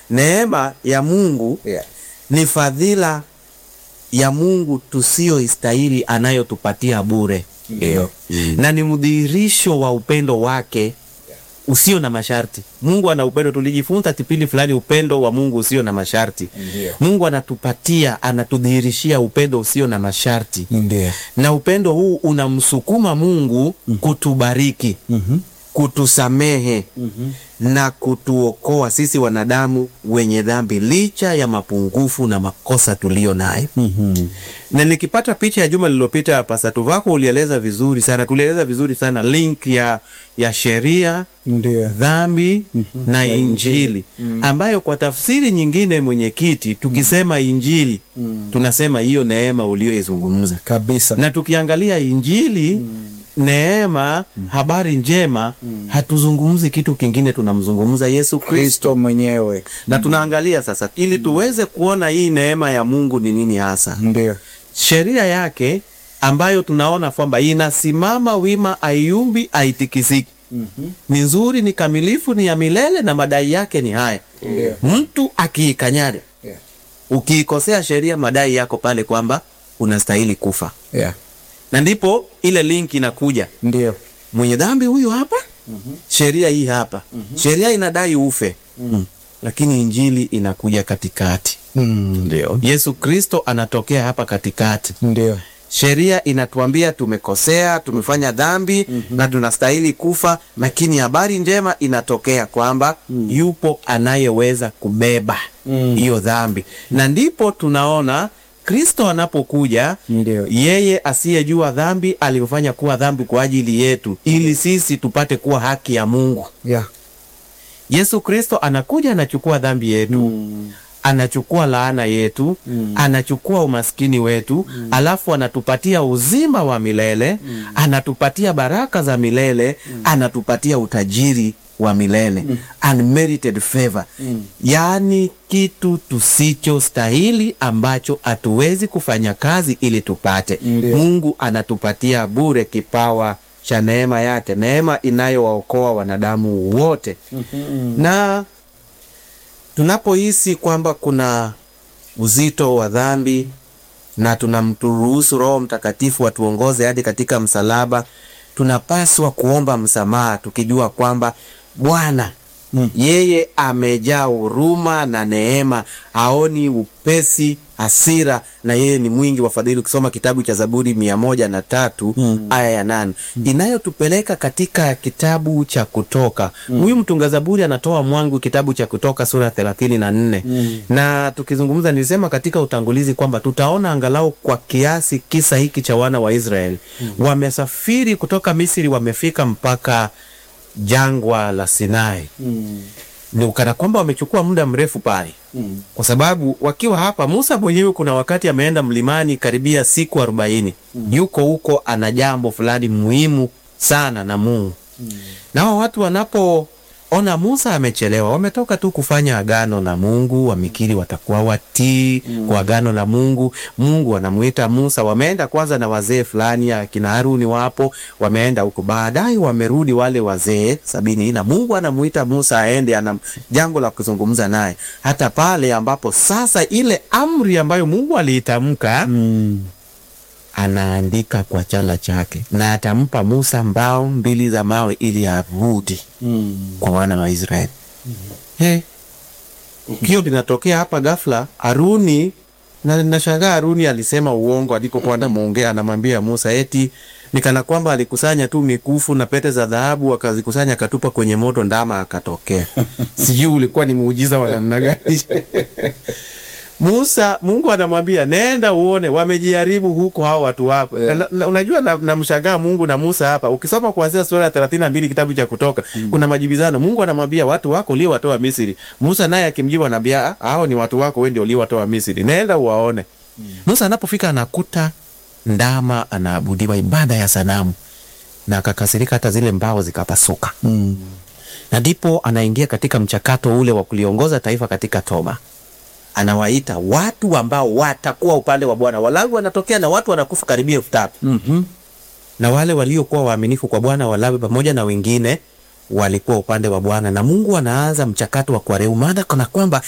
neema ya Mungu Yeah. ni fadhila ya Mungu tusiyoistahili anayotupatia bure. Ndio. Na ni mdhihirisho wa upendo wake usio na masharti. Mungu ana upendo, tulijifunza kipindi fulani upendo wa Mungu usio na masharti. Ndio. Mungu anatupatia, anatudhihirishia upendo usio na masharti. Ndio. Na upendo huu unamsukuma Mungu kutubariki, kutusamehe na kutuokoa sisi wanadamu wenye dhambi licha ya mapungufu na makosa tuliyo nayo. Na nikipata picha ya juma lililopita, Pastor Vako ulieleza vizuri sana, tulieleza vizuri sana link ya, ya sheria Ndio. dhambi na injili ambayo kwa tafsiri nyingine, mwenyekiti, tukisema injili tunasema hiyo neema uliyoizungumza, Kabisa. na tukiangalia injili neema, habari njema, hatuzungumzi kitu kingine, tunamzungumza Yesu Kristo Kristo mwenyewe. na tunaangalia sasa, ili tuweze kuona hii neema ya Mungu ni nini hasa Ndio. sheria yake ambayo tunaona kwamba inasimama wima, aiumbi, aitikisiki, ni nzuri, ni kamilifu, ni ya milele, na madai yake ni haya. Ndio. Mtu akiikanyari, Yeah. ukiikosea sheria, madai yako pale kwamba unastahili kufa, Yeah. na ndipo ile link inakuja, Ndio. mwenye dhambi huyu hapa, sheria hii hapa, sheria inadai ufe, lakini injili inakuja katikati. Mm. Ndio. Yesu Kristo anatokea hapa katikati. Ndio. Sheria inatuambia tumekosea, tumefanya dhambi na tunastahili kufa, lakini habari njema inatokea kwamba yupo anayeweza kubeba hiyo dhambi, na ndipo tunaona Kristo anapokuja, Ndio. yeye asiyejua dhambi alifanya kuwa dhambi kwa ajili yetu, ili sisi tupate kuwa haki ya Mungu. Yeah. Yesu Kristo anakuja, anachukua dhambi yetu anachukua laana yetu anachukua umaskini wetu alafu anatupatia uzima wa milele anatupatia baraka za milele anatupatia utajiri wa milele unmerited favor yaani kitu tusichostahili ambacho hatuwezi kufanya kazi ili tupate Ndio. Mungu anatupatia bure kipawa cha neema yake neema inayowaokoa wanadamu wote na tunapohisi kwamba kuna uzito wa dhambi na tunamturuhusu Roho Mtakatifu atuongoze hadi katika msalaba, tunapaswa kuomba msamaha tukijua kwamba Bwana yeye amejaa huruma na neema, haoni upesi hasira, na yeye ni mwingi wa fadhili. Ukisoma kitabu cha Zaburi mia moja na tatu aya ya nane inayotupeleka katika kitabu cha Kutoka. Huyu mtunga Zaburi anatoa mwangu kitabu cha Kutoka sura thelathini na nne na tukizungumza, nilisema katika utangulizi kwamba tutaona angalau kwa kiasi kisa hiki cha wana wa Israeli wamesafiri kutoka Misri, wamefika mpaka jangwa la Sinai ni ukana kwamba wamechukua muda mrefu pale kwa sababu wakiwa hapa, Musa mwenyewe kuna wakati ameenda mlimani karibia siku arobaini yuko huko, ana jambo fulani muhimu sana na Mungu na hao watu wanapoona Musa amechelewa, wametoka tu kufanya agano na Mungu, wamekiri watakuwa watii kwa agano la Mungu. Mungu anamuita Musa, wameenda kwanza na wazee fulani, akina Haruni wapo, wameenda huko, baadaye wamerudi wale wazee sabini, na Mungu anamuita Musa aende, ana jambo la kuzungumza naye, hata pale ambapo sasa ile amri ambayo Mungu aliitamka anaandika kwa chala chake na atampa Musa mbao mbili za mawe ili arudi kwa wana wa Israeli. Hey, kio linatokea hapa ghafla. Haruni na nashangaa, Haruni alisema uongo alikokuwa anamuongea, anamwambia Musa eti nikana kwamba alikusanya tu mikufu na pete za dhahabu akazikusanya akatupa kwenye moto, ndama akatokea. Sijui ulikuwa ni muujiza wa namna gani? Musa, Mungu anamwambia nenda uone, wamejaribu huko hao watu wako. Yeah. Na- na- Unajua, namshangaa Mungu na Musa hapa. Ukisoma kuanzia sura ya thelathini na mbili kitabu cha Kutoka kuna majibizano. Mungu anamwambia watu wako uliowatoa Misri. Musa naye akimjibu anaambia "Ah, hao ni watu wako, wewe ndio uliowatoa Misri, nenda uwaone. Musa anapofika anakuta ndama anaabudiwa, ibada ya sanamu, na akakasirika, hata zile mbao zikapasuka na ndipo anaingia katika mchakato ule wa kuliongoza taifa katika toba. Anawaita watu ambao watakuwa upande wa Bwana. Walawi wanatokea na watu wanakufa karibia elfu tatu na wale waliokuwa waaminifu kwa Bwana, Walawi pamoja na wengine walikuwa upande wa Bwana, na Mungu anaanza mchakato wa kuwarehemu, maana kana kwamba